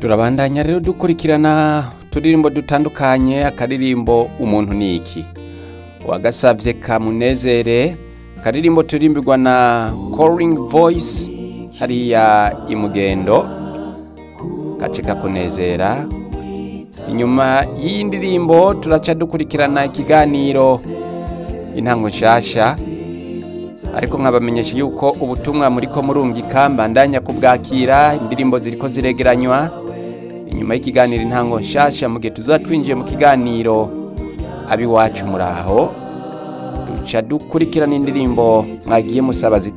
turabandanya rero dukurikirana uturirimbo dutandukanye akaririmbo umuntu ni iki wagasabye kamunezere akaririmbo turimbirwa na calling voice hariya imugendo gace kakunezera inyuma y'iyi ndirimbo turaca dukurikirana ikiganiro intango nshasha ariko nkabamenyesha yuko ubutumwa muri ko murungika mbandanya kubwakira indirimbo ziriko ziregeranywa inyuma y'ikiganiro intango nshasha mu gihe tuzaba twinjiye mu kiganiro abiwacu muraho duca dukurikirana indirimbo mwagiye musaba zita